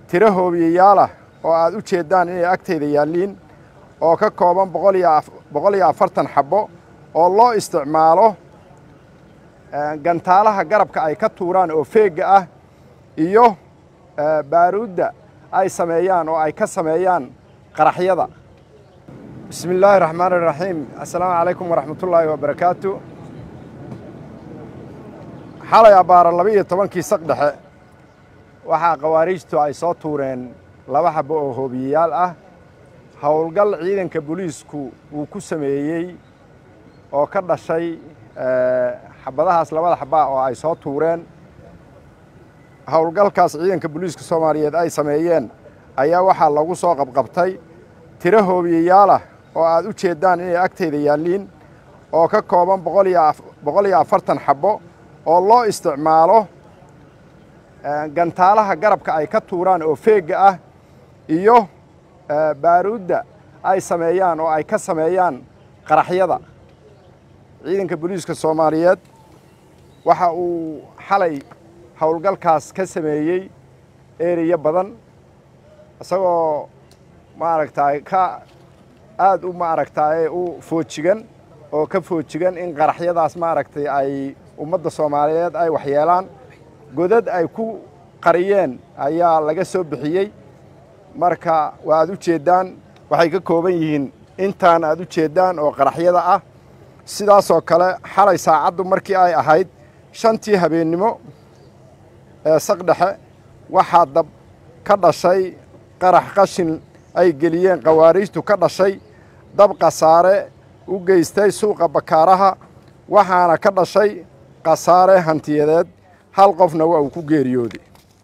tiro hoobiyayaalah oo aad u jeeddaan inay agtayda yaalliin oo ka kooban boqol iyo afartan xabbo oo loo isticmaalo gantaalaha garabka ay ka tuuraan oo feegga ah iyo baaruudda ay sameeyaan oo ay ka sameeyaan qaraxyada bismi illaahi raxmaan iraxiim assalaamu calaykum waraxmatullaahi wabarakaatu xalay abbaara laba iyo tobankii saq dhexe waxaa khawaariijtu ay soo tuureen laba xabbo oo hoobiyayaal ah howlgal ciidanka booliisku uu ku sameeyey oo ka dhashay xabadahaas labada xabbaa oo ay soo tuureen howlgalkaas ciidanka booliiska soomaaliyeed ay sameeyeen ayaa waxaa lagu soo qabqabtay tiro hoobiyayaalah oo aad u jeeddaan inay agtayda yaalliin oo ka kooban boqol iyo afartan xabbo oo loo isticmaalo gantaalaha garabka ay ka tuuraan oo feegga ah iyo baaruudda ay sameeyaan oo ay ka sameeyaan qaraxyada ciidanka booliiska soomaaliyeed waxa uu xalay howlgalkaas ka sameeyey ereya badan isagoo maaragtaay ka aad u maaragtaaye u foojigan oo ka foojigan in qaraxyadaas maaragtay ay ummadda soomaaliyeed ay waxyeelaan godad ay ku qariyeen ayaa laga soo bixiyey marka waa aad u jeeddaan waxay ka kooban yihiin intaan aad u jeeddaan oo qaraxyada ah sidaasoo kale xalay saacaddu markii ay ahayd shantii habeennimo ee saqdhexe waxaa dab ka dhashay qarax qashin ay geliyeen khawaariijtu ka dhashay dab khasaare u geystay suuqa bakaaraha waxaana ka dhashay khasaare hantiyadeed hal qofna waa uu ku geeriyooday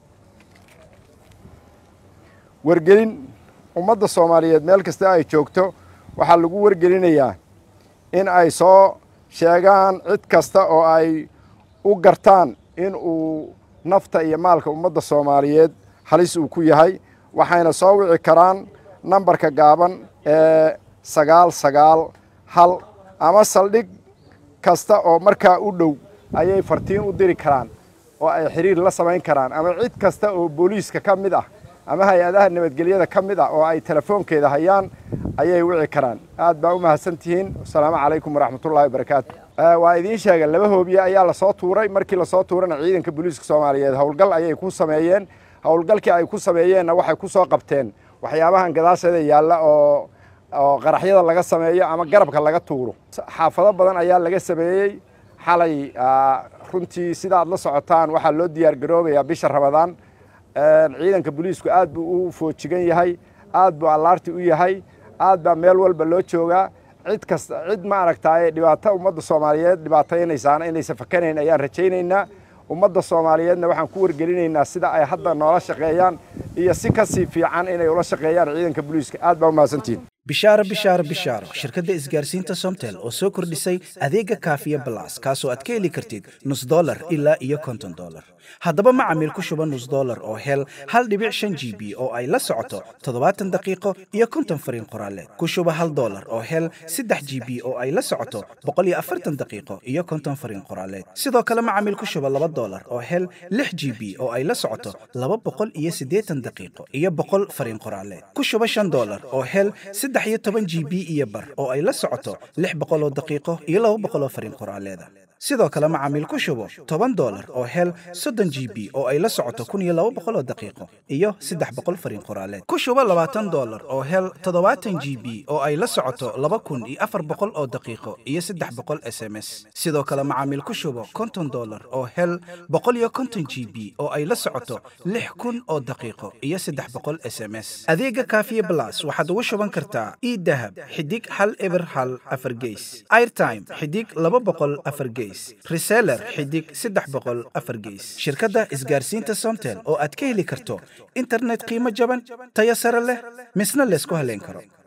wargelin ummadda soomaaliyeed meel kasta ay joogto waxaa lagu wargelinayaa in ay soo sheegaan cid kasta oo ay u gartaan in uu nafta iyo maalka ummadda soomaaliyeed halis uu ku yahay waxayna soo wici karaan nambarka gaaban ee sagaal sagaal hal ama saldhig kasta oo markaa u dhow ayay fartiin u diri karaan oo ay xiriir la samayn karaan ama cid kasta oo booliiska ka mid ah ama hay-adaha nabadgelyada ka mid ah oo ay telefoonkeeda hayaan ayay wici karaan aad baa u mahadsan tihiin asalaamu calaykum waraxmatullahi wabarakaatu waa idiin sheega laba hoobiye ayaa lasoo tuuray markii lasoo tuurana ciidanka booliiska soomaaliyeed howlgal ayay ku sameeyeen howlgalkii ay ku sameeyeenna waxay ku soo qabteen waxyaabahan gadaasheeda yaalla oo oo qaraxyada laga sameeyo ama garabka laga tuuro xaafado badan ayaa laga sameeyey xalay runtii sida aad la socotaan waxaa loo diyaar garoobayaa bisha ramadaan ciidanka booliisku aad buu u foojigan yahay aad buu allaarti u yahay aad baa meel walba loo joogaa cid kasta cid maaragtaaye dhibaato ummadda soomaaliyeed dhibaataynaysaana inaysan fakanayn ayaan rajaynaynaa ummadda soomaaliyeedna waxaan ku wargelinaynaa sida ay hadda noola shaqeeyaan iyo si ka sii fiican inay ula shaqeeyaan ciidanka booliiska aad baa u mahadsantihin bishaaro bishaaro bishaaro shirkadda isgaarsiinta somtel oo soo kordhisay adeega kaafiya balas kaasoo aad ka heli kartid nus dolar ilaa iyo konton dolar haddaba macamiil ku shuba nus dolar oo hel hal dhibic shan g b oo ay la socoto toddobaatan daqiiqo iyo konton fariin qoraaleed ku shuba hal dolar oo hel saddex g b oo ay la socoto boqol iyo afartan daqiiqo iyo konton fariin qoraaleed sidoo kale macamiil ku shuba laba dolar oo hel lix g b oo ay la socoto laba boqol iyo siddeetan daqiiqo iyo boqol fariin qoraaleed ku shuba shan dolar oo hel saddex iyo toban g b iyo bar oo ay la socoto lix boqoloo daqiiqo iyo laba boqoloo fariin qoraaleeda sidoo kale macaamiil ku shubo toban dolar oo hel soddon g b oo ay la socoto kun iyo laba boqoloo daqiiqo iyo saddex boqol fariin qoraaleed ku shubo labaatan dolar oo hel toddobaatan g b oo ay la socoto laba kun iyo afar boqol oo daqiiqo iyo saddex boqol s m s sidoo kale macaamiil ku shubo konton dolar oo hel boqol iyo konton g b oo ay la socoto lix kun oo daqiiqo iyo saddex boqol s m s adeega kaafiye blas waxaad ugu shuban kartaa idahab xidig hal eber hal afar geys airtime xidig laba boqol afar geys reseller xidig saddex boqol afar geys shirkadda isgaarsiinta somtel oo aad ka heli karto internet qiimo jaban tayo sare leh misna laysku haleyn karo